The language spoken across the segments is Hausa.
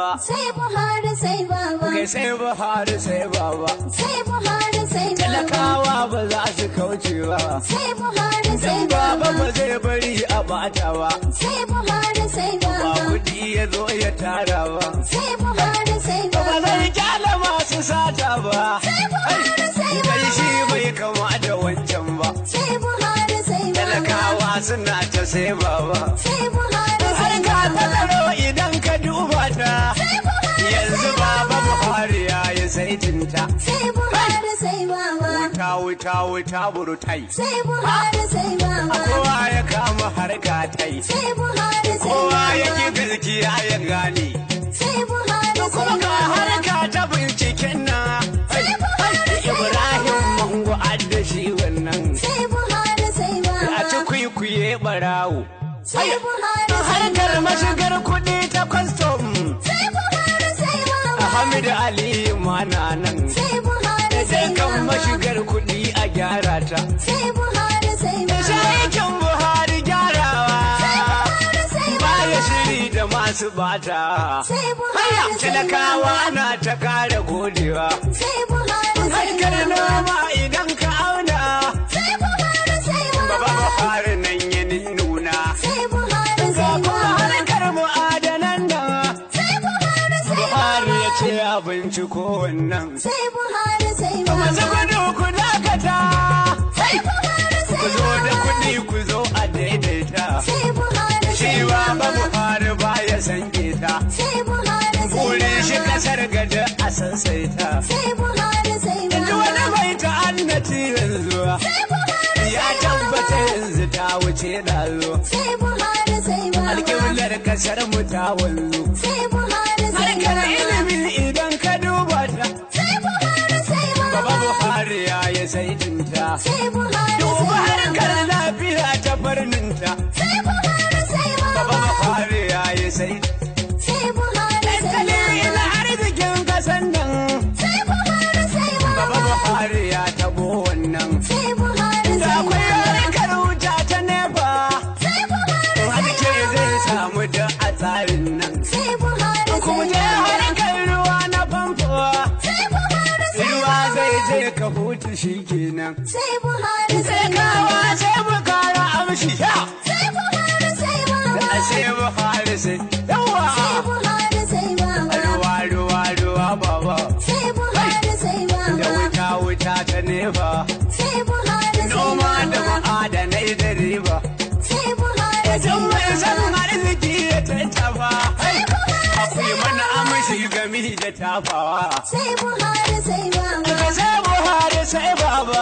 baba sai Buhari sai baba kai sai buhari sai baba sai Buhari sai baba talakawa ba za su kauce ba sai Buhari sai dan baba baba ba zai bari a bata ba sai Buhari sai ba baba kudi ya zo ya tara ba sai Buhari sai ba baba zai kyala masu sata ba sai Buhari sai kai shi baba bai kama da wancan ba sai Buhari sai baba talakawa suna ta sai baba sai Buhari har sai ka baba tsaro idan ka duba ta sai Buhari yanzu sai baba baba buhari ya yi saitinta sai Buhari sai baba wuta wuta wuta burutai sai Buhari sai baba kowa ya kama harka tai sai Buhari sai kowa ya ki baba gaskiya ya gane sai Buhari sai kuma ga baba harka ta binciken na Sai Buhari sai ibrahim baba. mango adda shi wannan sai Buhari sai a baba ci kwikwiye barawo sai Buhari sai harkar baba mashigar kuɗi ta kwastom sai Buhari sai baba Hamid Ali mana nan sai Buhari sai kan baba mashigar kuɗi a gyara ta sai Buhari sai baba Shaikin Buhari gyarawa Buhari sai baya baba shiri da masu bata sai Buhari sai talakawa baba na ta kara godewa sai Buhari sai harkar baba noma idan ka auna sai Buhari sai baba baba Buhari nan ya nuna sai Buhari ga sai kuma baba harkar mu'adanan nan sai Buhari sai Buhari ya baba ce a binciko wannan sai Buhari sai masu baba gudu ku dakata sai Buhari ku sai zo da baba kuɗi ku zo a daidaita sai Buhari shi sai ba baba Buhari ba ya san ta sai Buhari sai Burin shi baba kasar gada a sansaita sai Buhari sai Yanzu wani baba mai ta'annati yanzu sai Buhari ya sai tabbata baba yanzu ta wuce ɗazo. sai Buhari sai baba Alƙiblar kasar mu ta wanzu. sai Buhari sai Harkar baba ilimi idan ka duba ta. sai Buhari sai Baba baba Buhari ya yi saitinta. sai Buhari Duba sai harkar baba lafiya ta farninta. sai Buhari sai Baba baba Buhari ya yi saitinta. sai Buhari sai Tattalin baba arzikin kasan nan. sai Buhari sai Baba baba Buhari ya tabo wannan. sai Buhari Da sai akwai baba harkar wuta ta nefa. sai Buhari sai Haske zai baba samu da a tsarin nan. sai Buhari Kuma sai je baba harkar ruwa na famfo. sai Buhari sai Ruwa zai baba je ka hutu shi kenan. sai Buhari sai Sai kawa baba sai mu kara amshi. Ya! sai Buhari sai baba Da sai Buhari sai. sai Yawa! Buhari sai baba Ruwa ruwa ruwa baba. sai Buhari sai Da baba wuta wuta ta nefa. sai Buhari sai Noma da baba ma'adanai da riba. sai Buhari sai Idan mai san baba arziki ya tattafa. sai Buhari Akwai sai mana baba amshi gami da tafawa. sai Buhari sai baba Daga sai Buhari sai baba.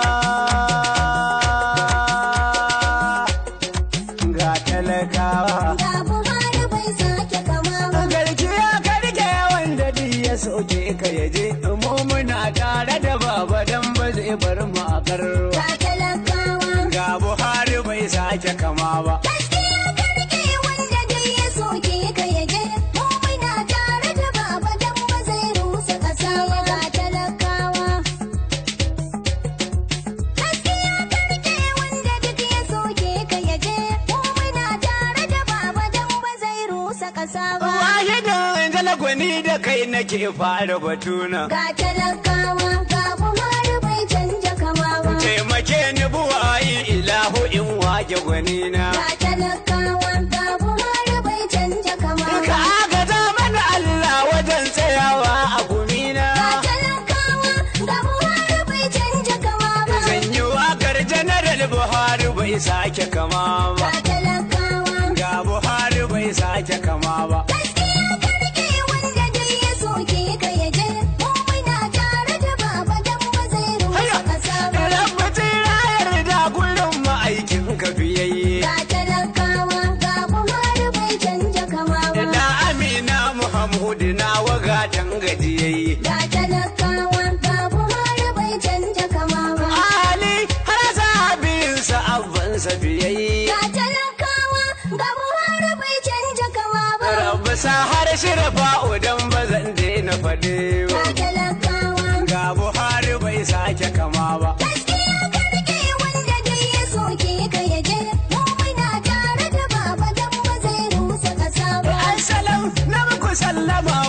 Ga talakawa. ga Buhari bai sake kama ba Garkiya karke wanda duk ya soke ka yaje. Mu muna tare da baba dan ba zai bar mu a karro. ga talakawa Ga Buhari bai sake kama ba. gaskiya ka rike wanda dai ya soke ka yaje mu muna tare da baba dan ba zai rusa kasa ba ga talakawa gaskiya ka rike wanda duk ya soke ka yaje mu muna tare da baba dan ba zai rusa kasa ba Wahidin jalagwani da kai nake fara batuna. ga talakawa ga Buhari bai canja kama ba Taimake ni buwayi ilahu in wage gwanina. ga talakawa ga Buhari bai canja kama Ka ba agaza mana Allah wajen tsayawa a gumina. Ga talakawa ga Buhari bai canja kama ba. Zan yi wakar Janaral Buhari bai sake kama ba. Ga talakawa Ga Buhari bai sake kama ba. gaskiya ka rike wanda dai ya soke ka yaje. Mu muna tare da baba dan ba zai rusa kasa ba. Rabbatin rayar da kullum ma'aikin ka biyayye. Ga talakawa ga Buhari bai canja kama ba. Da Amina Muhammadu na wagatan gajiyayye. Ga talakawa ga Buhari bai canja kama ba. Ali har sahabinsa abbansa biyayye. Ga talakawa ga Buhari bai canja kama ba. Rabba sa har shirafa udan ba zan daina faɗe ba. Ga talakawa Ga Buhari bai sake kama ba. Gaskiya ka rike wanda dai ya soke ka yaje. Mu muna tare da baba dan ba zai rusa kasa ba. Assalam na muku sallama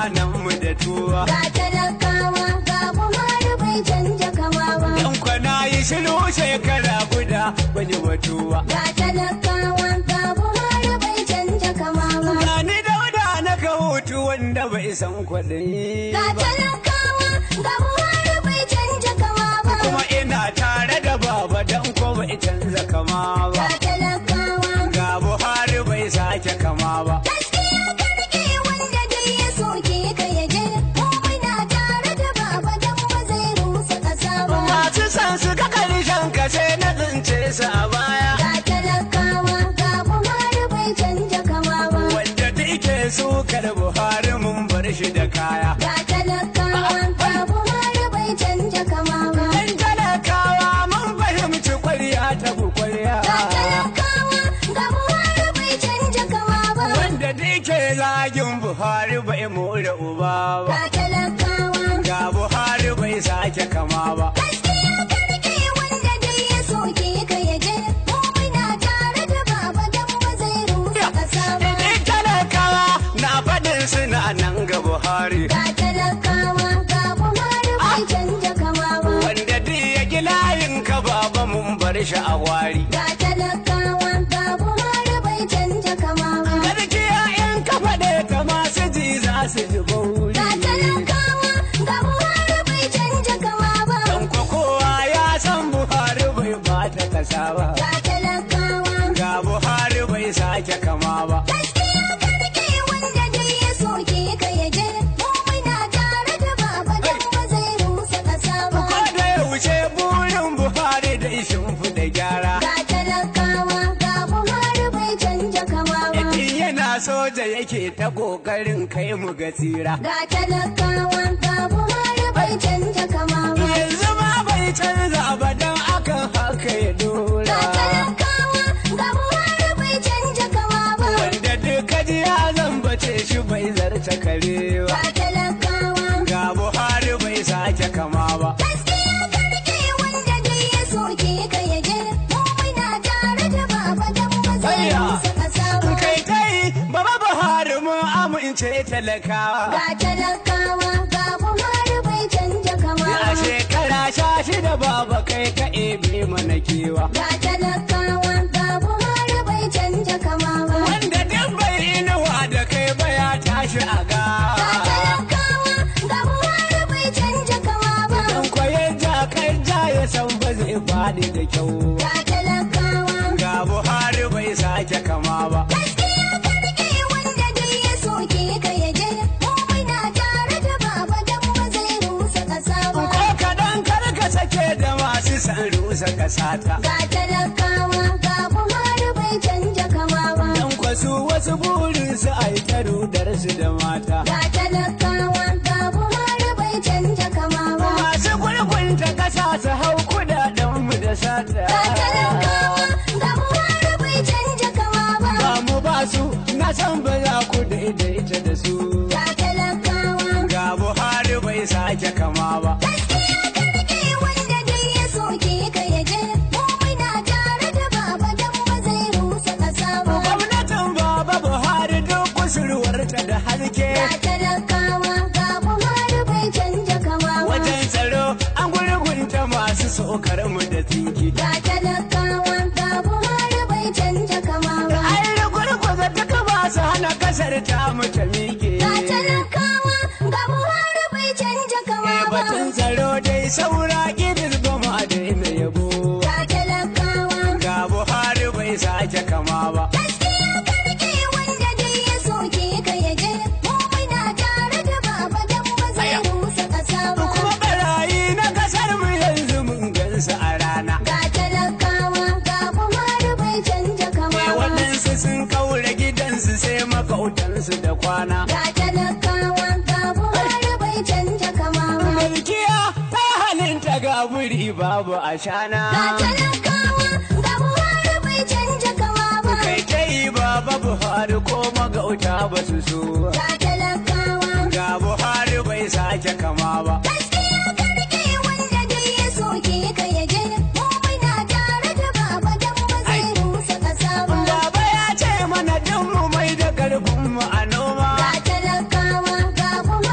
mutanen mu da tuwa Ga talakawa ga Buhari bai canja kama ba. dan kwana yi shiru shekara guda ban yi batuwa Ga talakawa ga Buhari bai canja kama ba. Gani dauda na ka hutu wanda bai san kwaɗayi Ga ba talakawa ga Buhari bai canja kama ba. kuma ina tare da baba dan ko bai canza kama ba Ga talakawa ga buhari bai sake kama ba gaskiya karke wanda dai ya soke ka ya je. Mu muna tare da baba dan ba zai rusa ƙasa ba. masu san su ga karshen ka sai na tsince su a baya Ga talakawa ga Buhari bai canja kama ba. wanda take sukar buhari mun bar shi da kaya Ga talakawa ga Buhari bai canja kama ba. dan talakawa mun fahimci kwarya ta bu kwarya Ga talakawa ga Buhari bai canja kama ba. wanda take zagin buhari bai more uba ba Ga talakawa ga buhari bai sake kama ba gaskiya karke wanda dai ya soke ka ya je. Mu muna tare da baba dan ba zai rusa ƙasa ba. Idan talakawa na faɗin suna nan ga Buhari. Ga talakawa ga Buhari bai canja kama ba. Wanda duk ya gi layin ka baba mun bar shi a wari. Ga talakawa ga Buhari bai canja kama ba. Gaskiya in ka faɗe ta masu ji za su ji bauri. Ga talakawa ga Buhari bai canja kama ba. Dan ko kowa ya san Buhari bai bata kasa ba. Ga talakawa Ga Buhari bai sake kama ba. gaskiya karke wanda dai ya soke ka ya je. Mu muna tare da baba dan ba zai rusa ƙasa ba. Ko da yaushe burin Buhari da shimfiɗa gyara. Ga talakawa ga Buhari bai canja kama ba. Idan yana soja yake ta ƙoƙarin kai mu ga tsira. Ga talakawa ga Buhari bai canja kama ba. yanzu ma bai canza ba don akan haka ya Ga dora talakawa ga Buhari bai canja kama ba. wanda duka ji ya zambace shi bai zarce kare ba Ga talakawa ga buhari bai sake kama ba gaskiya karke wanda dai ya soke ka ya je. Mu muna tare da baba dan ba zai Ayya. rusa ƙasa ba. kai kai baba buhari mun amince talakawa Ga talakawa ga Buhari bai canja kama a ba. shekara sha shida baba kai ka ebe mana kewa Ga talakawa ga Buhari bai canja kama ba. wanda duk bai inuwa da kai ba ya tashi a Ga ga talakawa ga Buhari bai canja kama ba. dan kwayen ja kai ja ya san ba zai faɗi da kyau Ga talakawa ga buhari bai sake kama ba gaskiya karke wanda dai ya soke ka ya je. Mu muna tare da baba dan ba zai rusa ƙasa ba. ko kaɗan kar ka sake da masu san rusa kasata Ga talakawa ga Buhari bai canja kama ba. dan kwasu wasu burin su a yi ta rudar su da mata Ga talakawa ga Buhari bai canja kama ba. masu gurgunta kasa su hau kudaden mu da sata Ga talakawa ga Buhari bai canja kama ba. ba mu ba su na san ba za ku daidaita da su Ga talakawa ga buhari bai sake kama ba gaskiya karke wanda dai ya soke ka ya je. Mu muna tare da baba dan ba zai rusa ƙasa ba. gwamnatin baba buhari duk kusurwarta da haske Ga talakawa ga Buhari bai canja kama ba. wajen tsaro an gurgunta masu sokar mu da tsinki Ga talakawa ga Buhari bai canja kama ba. Ai gurguza ta kama su hana kasar ta mu ta miƙe. Ga talakawa ga Buhari bai canja kama Eh, ba. Batun tsaro dai saura kiris ba mu a daina yabo. Ga talakawa Ga Buhari bai sake kama ba. gaskiya karke wanda dai ya soke ka ya je. Mu muna tare da baba dan ba zai rusa ƙasa ba. Kuma barayi na kasar mu yanzu mun gansu a rana. Ga talakawa ga Buhari bai canja kama Eh, ba. Waɗansu sun kaure gidansu sai makautansu da kwana. Ga talakawa ga Buhari bai canja kama ba. Malkiya ta halinta ga buri babu a shana. Ga talakawa ga Buhari bai canja kama ba. Kai ta yi baba Buhari ko magauta ba su so. Ga talakawa Ga Buhari bai sake kama ba. gaskiya karke wanda dai ya soke ka ya je. Mu muna tare da baba dan ba zai rusa ƙasa ba. Baba ya ce mana duk mu mai da karfin mu a noma. Ga talakawa ga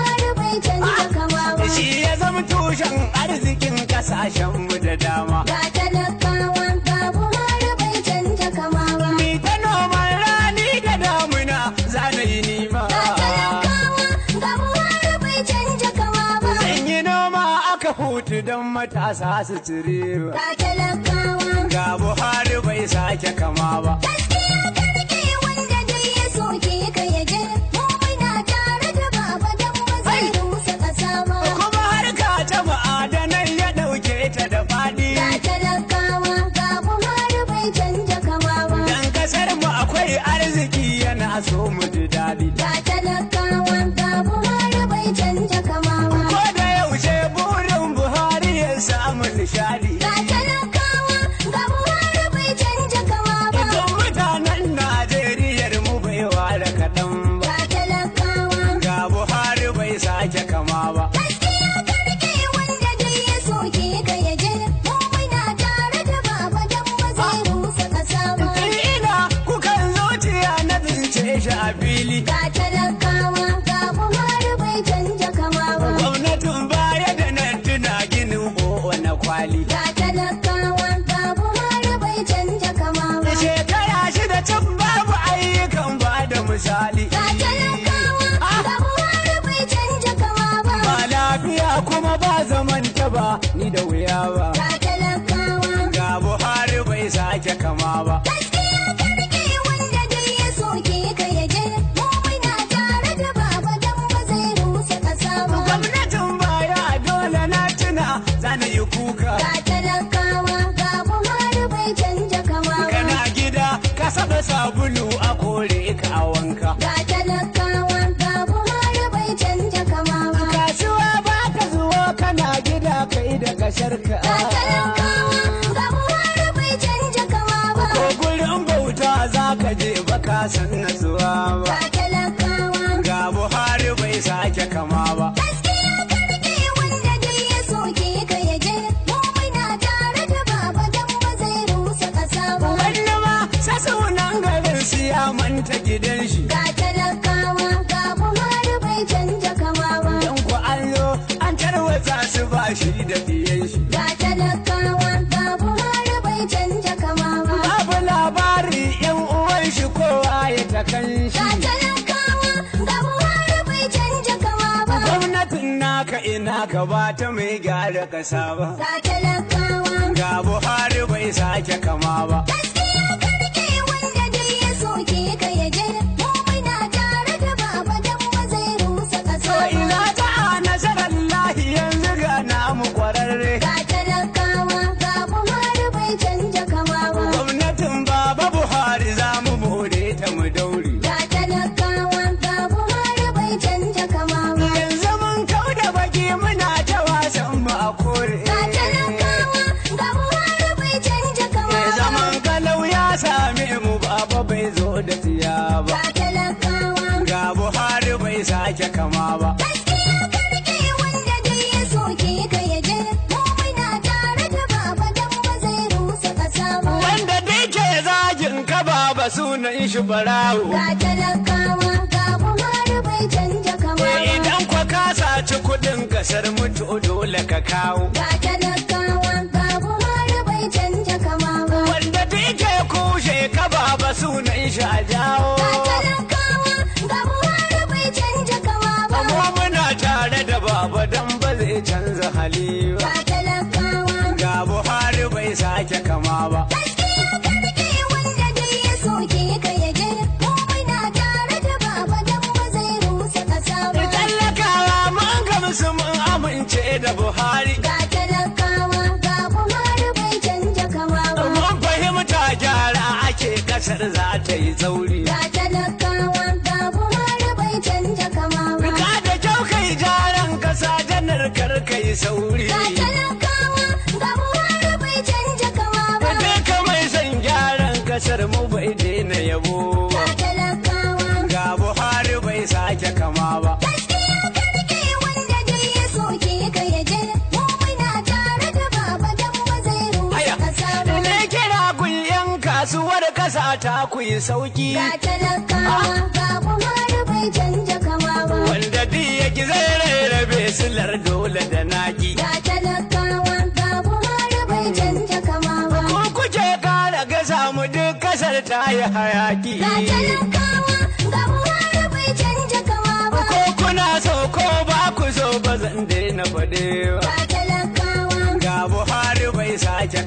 baka hutu don matasa su cire ga talakawa. ga buhari bai sake kama ba Gaskiya ka rike wanda dai ya soke ka ya je. Mu muna tare da baba dan ba zai rusa ƙasa ba. kuma harka ta ma'adanai ya ɗauke ta da faɗi Ga talakawa ga Buhari bai canja kama ba. dan kasar mu akwai arziki yana so mu ji daɗi Ga talakawa ga Buhari bai canja kama ba. ko da yaushe burin buhari ya samu nishadi Ga talakawa ga Buhari bai canja kama ba. idan mutanen najeriya mu bai ware kaɗan ba Ga talakawa ga buhari bai sake kama ba gaskiya ka rike wanda dai ya soke ka ya je. Mu muna tare da baba dan ba zai rusa ƙasa ba. ina kukan zuciya na tsince shi a fili Ga talakawa ga Buhari bai canja kama ba. gwamnatin baya da nan tuna ginin o'o na kwali Ga talakawa ga Buhari bai canja kama ba. shekara shida can babu ayyukan ba da misali Ga talakawa ga Buhari bai canja kama ba. ba lafiya kuma ba zaman ta ba ni da wuya ba Ga talakawa ga buhari bai sake kama ba gaskiya ka rike wanda dai ya soke ka ya je. Mu muna tare da baba dan ba zai rusa ƙasa ba. gwamnatin baya dole na tuna zana yi kuka Ga talakawa ga Buhari bai canja kama ba. kana gida ka saba sabulu a kore ka a wanka Ga talakawa ga Buhari bai canja kama ba. kasuwa ba ka zuwa kana gida kai da kasharka Ga talakawa ga Buhari bai canja kama ba. ko gurin bauta za ka je ba ka san natsuwa ba Ga talakawa ga buhari bai sake kama ba gaskiya ka rike wanda dai ya soke ka ya je. Mu muna tare da baba dan ba zai rusa ƙasa ba. wani ma sa sunan garin siya manta gidan shi Ga talakawa ga Buhari bai canja kama ba. dan ku an zo an tarwatsa su ba shi da biyan shi Ga talakawa ga Buhari bai canja kama ba. babu labari yan uwan shi kowa ya ta kan Ga shi talakawa ga Buhari bai canja kama ba. gwamnatin naka ina ka ba ta mai gyara kasa ba Ga talakawa ga buhari bai sake kama ba gaskiya ka rike wanda dai ya soke ka ya je. Mu muna tare da baba dan ba zai rusa ƙasa to ba. ina ta nasarar lahi yanzu ga namu kwararre Ga talakawa ga Buhari bai canja kama ba. gwamnatin baba buhari za mu more ta mu daure Ga talakawa ga Buhari bai canja kama ba. yanzu mun kau da baki muna ta wasan mu a kore Ga talakawa ga Buhari bai canja kama ba. zaman kalau ya same mu baba bai zo da tiya ba Ga talakawa ga buhari bai sake kama ba gaskiya ka rike wanda dai ya soke ka ya je. Mu muna tare da baba dan ba zai rusa ƙasa ba. wanda dai ke zagin ka baba sunan shi barawo Ga talakawa ga Buhari bai canja kama ba. idan kwa ka saci kudin kasar mutu dole ka kawo Ga talakawa ga Buhari bai canja kama ba. wanda dai ke kushe ka baba sunan shi a jawo Ga talakawa ga Buhari bai canja kama ba. amma muna tare da baba dan ba zai canza hali ba Ga talakawa ga buhari bai sake kama ba gaskiya ka rike wanda dai ya soke ka ya je. Mu muna tare da baba dan ba zai rusa ƙasa ba. tallakawa mun gamsu mun amince da buhari Ga talakawa ga Buhari bai canja kama ba. mun fahimta gyara ake kasar za ta yi tsauri Ga talakawa ga Buhari bai canja kama ba. ka da kyau kai jaran kasa janar kar kai sauri Ga talakawa ga Buhari bai canja kama ba. duka mai son gyaran kasar mu bai daina yabo ba. Ga talakawa ga buhari bai sake kama ba gaskiya ka rike wanda dai ya soke ka ya je. Mu muna tare da baba dan ba zai rusa Aya, ƙasa ba. ne kira kun yan kasuwar kasa ta ku yi sauki Ga talakawa ga Buhari bai canja kama ba. wanda duk ya ki zai rarrabe silar dole da naki Ga talakawa ga Buhari bai canja kama ba. ko kuke kara gasa mu duk kasar ta yi hayaki Ga talakawa ga Buhari bai canja kama ba. ko kuna so ko ba ku so ba zan daina faɗe ba Ga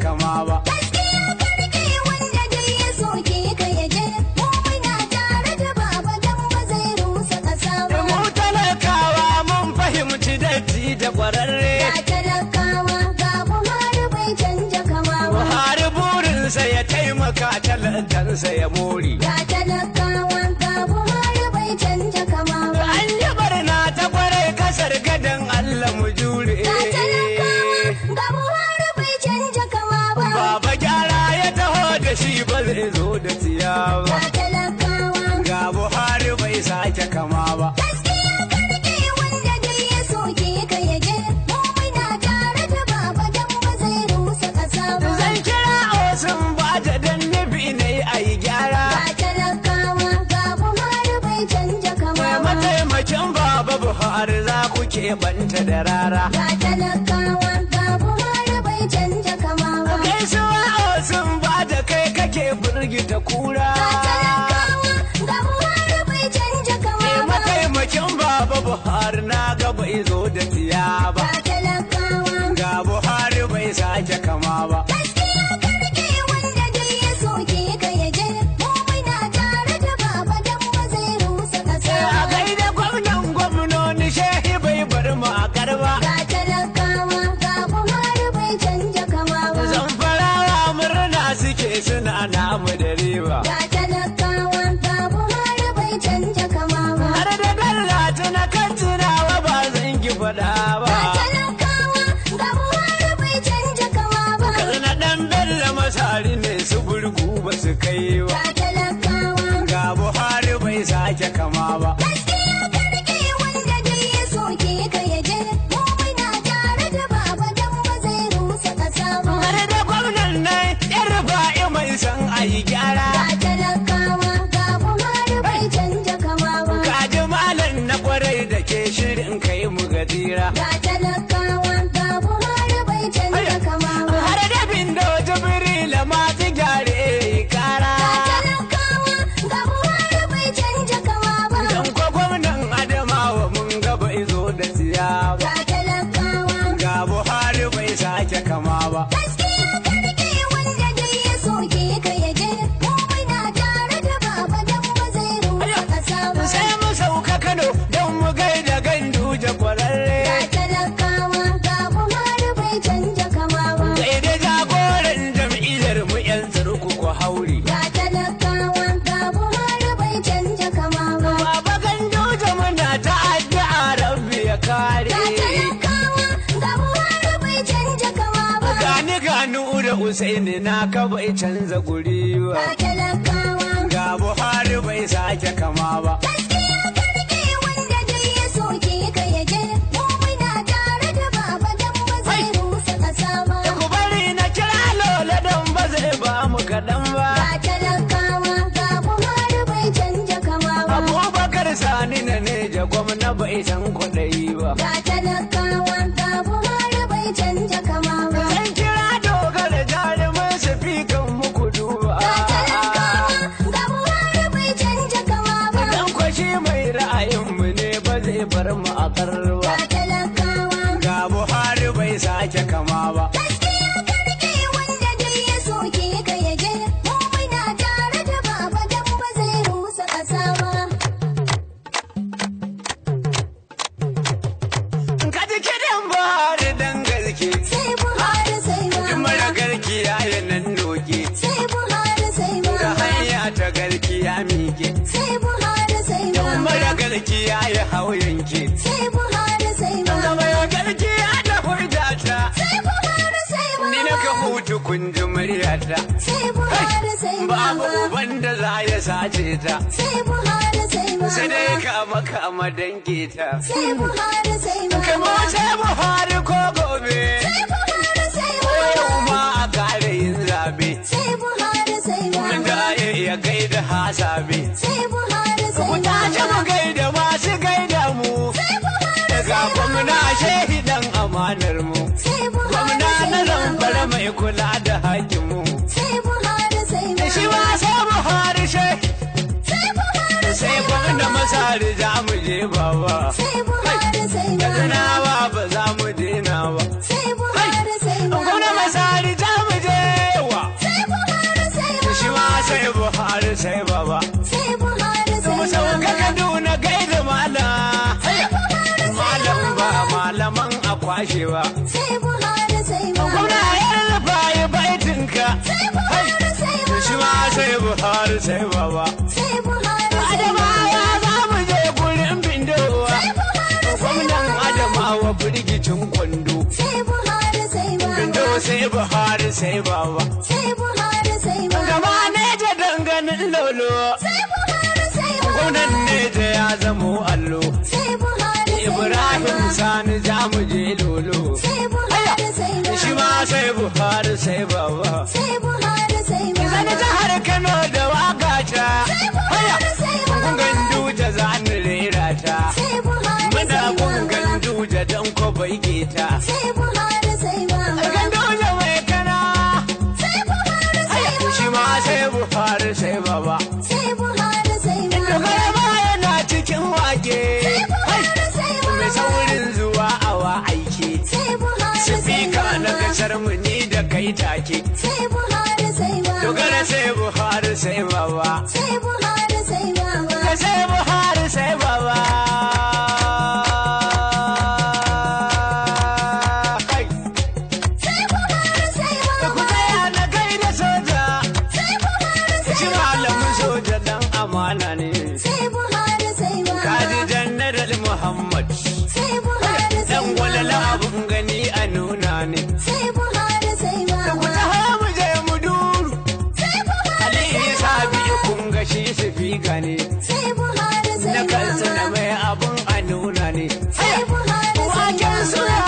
kama ba. Gaskiya karke wanda duk ya soke ka ya je, mu muna tare da baba dan ba zai rusa ƙasa ba. Mu talakawa mun fahimci datti da ƙwararre. Ga talakawa ga Buhari bai canja kama ba. Buhari burinsa ya taimaka talakansa ya more. Ga talakawa ga Buhari bai canja kama ba. An yi barna ta kwarai kasar gadon Allah mu jure. Ga talakawa ga Buhari bai canja kama ba. Baba gyara ya taho da shi ba zai zo da tsiya ba. Ga talakawa Ga Buhari bai sake kama ba. gaskiya karke wanda duk ya soke ka ya je, mu muna tare da baba dan ba zai rusa ƙasa ba. Zan kira Osun ba ta dan nufi ne a yi gyara. Ga talakawa ga Buhari bai canja kama Mai ba. mataimakin Baba Buhari za ku keɓanta da rara. Ga talakawa ga Buhari bai canja kama ba. Gaisuwa Osun ba da kai kake firgita kura. Ga talakawa ga Buhari bai canja kama Mai ba. mataimakin Baba Buhari na ga bai zo da tsiya ba. Ga talakawa Ga Buhari bai sake kama ba. gaskiya karke wanda duk ya soke ka ya je, mu muna tare da baba dan ba zai rusa ƙasa A ba. gaida gwamnan gwamnoni shehi bai bar mu a karba. Ga talakawa ga Buhari bai canja kama ba. Zamfarawa murna suke suna namu da riba. Ga talakawa ga Buhari bai canja kama ba. Har da dallata na kan tunawa ba zan ki faɗa ba. Ga talakawa ga Buhari bai canja kama ba. Katsina ɗan bello masari ne su burgu ba su kai ba. Ga talakawa Ga Buhari bai sake kama ba. gaskiya karke wanda duk ya soke ka ya je, mu muna tare da baba dan ba zai rusa ƙasa ba. Har da gwamnan nan yan rufa'i mai san a yi gyara. Ga talakawa ga Buhari bai canja kama ba. Kaji malam na kwarai da ke shirin kai mu gadira. Ga talakawa ga Buhari bai canja kama ba. Har da bindo jibrila masu gyare kara. Ga talakawa ga Buhari bai canja kama ba. Dan ko gwamnan Adamawa mun ga bai zo da tsiya ba. Ga talakawa Ga Buhari bai sake kama ba. gaskiya karke wanda duk ya soke ka ya je, mu muna tare da baba dan ba zai rusa ƙasa ba. Sai mu sauka Kano don mu gaida gandu da Ga kwararre. talakawa ga Buhari bai canja kama ba. Gaida jagoran jam'iyyar mu yan tsirku ko hauri. Ga talakawa ga Buhari bai canja kama ba. Baba gandu da muna ta addu'a rabbi ya kare. Ga talakawa ga Buhari bai canja kama ba. Gani ganu da Usaini na ka bai canza guri ba. Ga talakawa Ga Buhari bai sake kama ba. gaskiya karke wanda duk ya soke ka ya je, mu muna tare da baba dan ba zai rusa ƙasa ba. Da ku bari na kira lola don ba zai ba mu kaɗan ba. Ga talakawa ga Buhari bai canja kama ba. Abubakar Sani na ne ja gwamna bai san kwaɗayi ba. Ga talakawa ga Buhari bai canja kama ba. Zan kira dogara jarumin su fi kan muku duba. Ga talakawa ga Buhari bai canja kama ba. Dan kwashi mai ra'ayinmu ne ba zai bar mu a karwa. Ga talakawa Ga Buhari bai sake kama ba. gaskiya karke wanda duk ya soke ka ya je, mu muna tare da baba dan ba zai rusa ƙasa ba. Ka ji kiɗan Buhari dan gaske. Sai Buhari sai In mara baba. garkiya ya nan doke. Sai Buhari sai Da baba. hanya ta garkiya miƙe. Sai Buhari sai In mara baba. garkiya ya hau yanke. Sai Buhari sai Da baba. mai garkiya da hujjata. Sai Buhari sai Ni na ka baba. hutu kun ji muryata. Sai Buhari sai Babu baba. uban da za ya sace ta. Sai Buhari sai Sai dai baba. kama kama danke ta. Sai Buhari sai Kai mu baba. sai Buhari ko gobe. Sai Buhari sai Ko yau baba. ma a kare yin zabe. Sai Buhari sai Mun baba. da ya gaida hasabe. Sai Buhari Ku sai tashi mu baba. gaida masu gaida mu. Sai Buhari Daga sai gwamna baba. shehi dan amanar mu. Sai Buhari Gwamna na sai zamfara baba. mai kula da hakin mu. Sai Buhari sai Shi ma baba. sai Buhari shehi. Sai Buhari Sai sai gwamna baba. masari za mu je baba. Sai Buhari sai Da baba. tunawa ba za mu daina ba. Sai Buhari sai Gwamna baba. masari za mu je kwashewa sai Buhari sai baba. gwamna ya rufa yi baitinka Sai Buhari sai to shi ma baba. sai buhari sai baba Sai Buhari sai adamawa baba. za mu je gurin bindowa Sai Buhari sai gwamnan baba. adamawa firgicin kwando Sai Buhari sai bindo baba. sai buhari sai baba Sai Buhari sai baba. gaba ne ta danganin lolo Sai Buhari sai baba. gwamnan ne ta ya zamo allo Sai Buhari sai ibrahim baba. sani za mu je lolo Sai Buhari sai baba. shi ma sai buhari sai baba Sai Buhari sai baba. Zani jihar Kano da waka ta. Sai Buhari sai Kun baba. gandu da zani rera ta. Sai Buhari Muna sai kun baba. gandu da dan ko bai ta. Sai Buhari sai baba. Gandu da mai kana. Sai Buhari sai baba. Shi ma sai Buhari sai baba. Sai Buhari sai baba. Dogara ma yana cikin wake. Sai Buhari sai baba. Mai saurin zuwa awa aiki. Sai Buhari sai Sifika na baba. kasar mu ni da kai take. Sai Buhari sai baba. Dogara sai Buhari sai baba. Sai Buhari sai baba. Ka sai Buhari sai baba. Kai. Sai Buhari sai Da ku baba. tsaya na kai da soja. Sai Buhari Ka ci sai malamin baba. soja dan amana ne. Sai Buhari sai baba. Kaji Janaral Muhammad. Sai Buhari sai Dan walala baba. abun gani a nuna ne. Sai Buhari sai Da ku baba. taho mu je mu duru. Sai Buhari Ali sai Isa baba. biyu kun ga shi sifika ne. Sai Buhari sai Na kansa na baba. mai abun a nuna ne. Sai Buhari sai Waken baba. suya.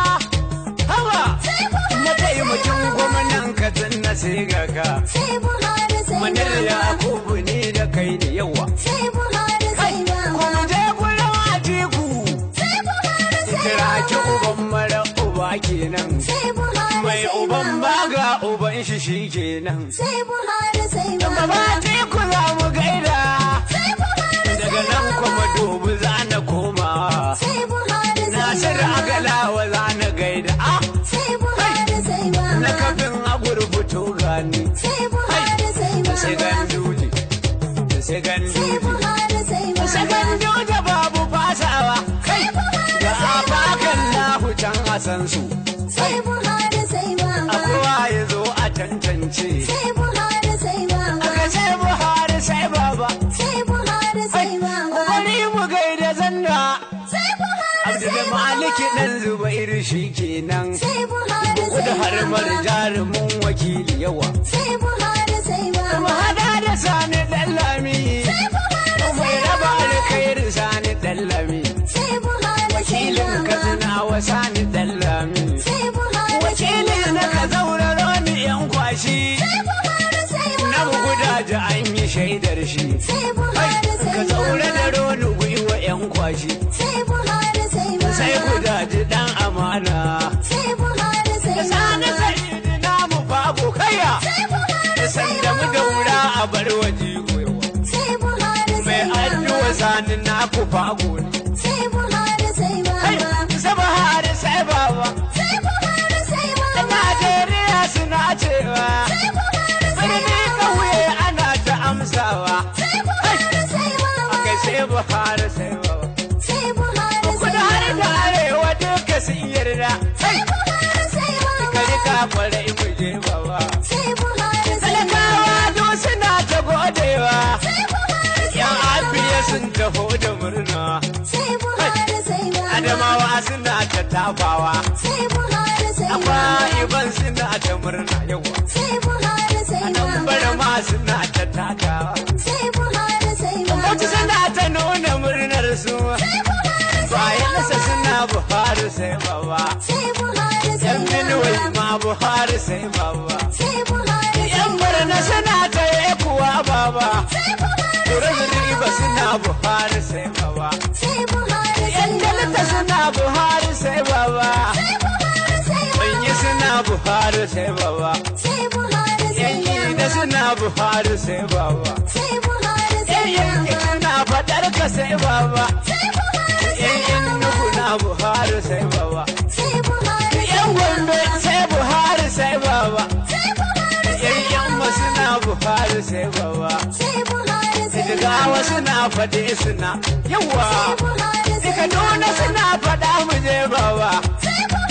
Hawa. Sai Buhari Mataimakin sai baba. gwamnan Katsina na sai ga ka. Sai Buhari sai Manir baba. Yakubu ne da kai ne yawa. Sai Buhari sai baba. Kuma je gurin Atiku. Sai Buhari sai Kira ki baba. uban mara uba kenan. Sai Buhari Mai sai uban baba. baga uban shi shi kenan. Sai Buhari sai Baba baba. Atiku za mu gaida. Sai Buhari sai Daga nan kuma baba. dubu za na koma. Sai Buhari sai Nasiru baba. Agalawa za na gaida. Ah, Sai Buhari sai baba. na kafin agurbuto gani. Sai Buhari sai Sai baba. ganduje. Sai Sai ganduje. Buhari sai Sai baba. ganduje babu fasawa. Kai. Buhari Da sai afakan lahu can a san su. Sai Buhari sai A baba. kowa ya zo a tantance. Sai Buhari sai baba. Aka sai Buhari sai baba. Sai Buhari sai baba. Bari mu gaida zanna. Sai Buhari Abdul sai Maliki baba. dan Zubairu shi kenan. Sai Buhari Kudu sai har mar baba. jarumin wakili yawa. Sai Buhari sai Mu baba. hada da sani dan lami. Sai Buhari Mai sai raba baba. alkhairi sani dan lami. Sai Buhari sai Wakilin baba. Katsina wa sani dan lami. Sai Buhari sai Wakilin na baba. ka zauraro ni yan kwashi. Sai Buhari sai Na baba. buguda da an yi shaidar shi. Sai Buhari sai Ka zaure da baba. roni gwiwa yan kwashi. Sai Buhari sai baba. Sai guda ji dan amana. Sai Buhari sai Da sani baba. sai namu babu kaya. Sai Buhari Da sai sanda mu baba. daura a bar waje goyawa. Sai Buhari Mai sai addu'a baba. sani na ku fago ne. Sai Buhari sai Kai, baba. Saba hari sai baba. Sai Buhari sai Da baba. Najeriya suna cewa. Sai Buhari sai Birni ƙauye ana ta amsawa. Sai Buhari sai baba. Kai sai Buhari sai baba. Sai Buhari sai Kudu har da baba. arewa duka sun yarda. Sai Buhari sai baba. Ka rika kwarai mu je baba. Sai Buhari sai Talakawa duk suna ta godewa. Sai Buhari sai Yan afiya sun taho da murna. Sai Buhari sai baba. Adamawa suna ta tafawa. Sai Buhari sai Amma baba. iban suna ta murna yawa. Sai Buhari sai Nan baba. bara ma suna ta takawa. Sai Buhari sai baba. Bauchi suna ta nuna murnar su. Sai Buhari sai Bayan nasa baba. suna Buhari sai baba. Sai Buhari sai Yan Benue baba. ma Buhari sai baba. Sai Buhari sai Yan Borno suna ta yi kuwa baba. Sai Buhari Turin sai riba baba. suna Buhari sai baba. Sai Buhari sai Yan Delta baba. suna Buhari sai baba. Sai Buhari sai Banyi baba. suna Buhari sai baba. Sai Buhari sai Yan Ida baba. suna Buhari sai baba. Sai Buhari Yan sai Yanki baba. suna fadar ka sai baba. Sai Buhari sai Yan Enugu baba. na Buhari sai baba. Sai Buhari Yan sai Gombe baba. sai Buhari sai baba. Sai Buhari sai Yan Yamma suna Buhari sai baba. Sai Buhari sai Jigawa baba. suna fade suna yawa. Sai Buhari sai Kaduna baba. suna fada mu je baba. Sai Buhari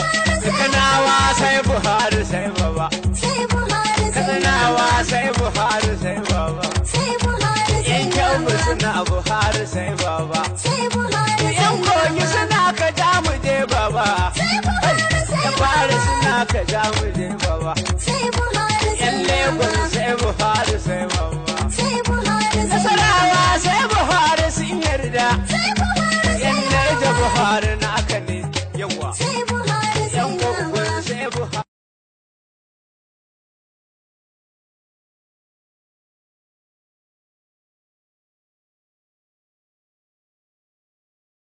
sai buhari sai baba sai Buhari sai yan kyanmu baba. suna buhari sai baba Sai Buhari sai yan kogi baba. suna ka ja mu je baba Sai Buhari sai yan fara baba. suna ka ja mu je baba Sai Buhari sai yan lagos baba. sai buhari sai baba Sai Buhari sai nasarawa sai buhari sun yarda Sai Buhari sai yan naija buhari na